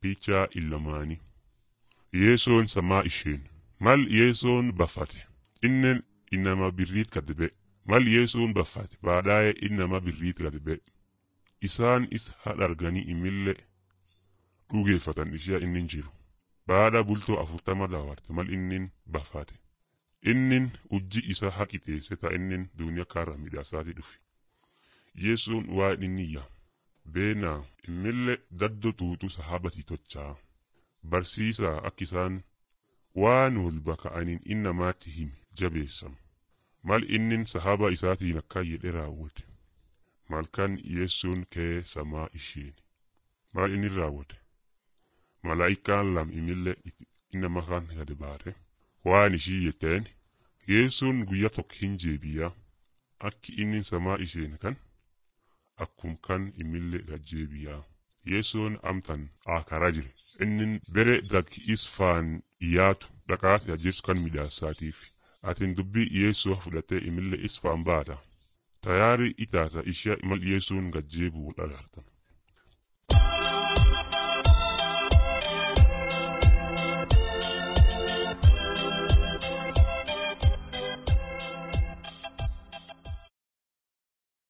Piichaa illamaanii. Yeesoon samaa isheen. Mal yeesoon baffate. Innen innama birriit gad ba'e. Mal yeesoon baffate baadhaa'ee innama birriit gad ba'e. Isaan isa hadharganii imillee dhugeeffatan ishee innin jiru. Baadha bultoo afurtama daawwarte mal innin baffate. Innin ujji isa haqiteesse ta innin duuniyaa kaarra midhaasaati dhufe. Yeesoon waa inni yaa. Beenaa immillee daddo tuutu sahabati tochaa. Barsiisaa akka isaan waan wal baka'aniin innamaatti himi jabeessam. Mal innin sahaba isaatiin akka jedhe raawwate. Malkan yeessuun kee samaa isheeni. Maal inni raawwate? Malaa'ikaan lam imillee innama kan gad baate. Waan ishii jetteen yeessuun guyyaa tokko hin jeebiyaa. Akki inni samaa isheen kan akkum kan imillee gajjeebiyaa. Yeessoon amtan akaraa jire. Innin bere gakki isfaan dhiyaatu dhaqaati ajjeesu kan midhaasaatiif. Atin dubbii yeessoo fudhattee imillee isfaan baata. Tayaari itaata ishee mal yeessuun gajjeebuu dhagartan.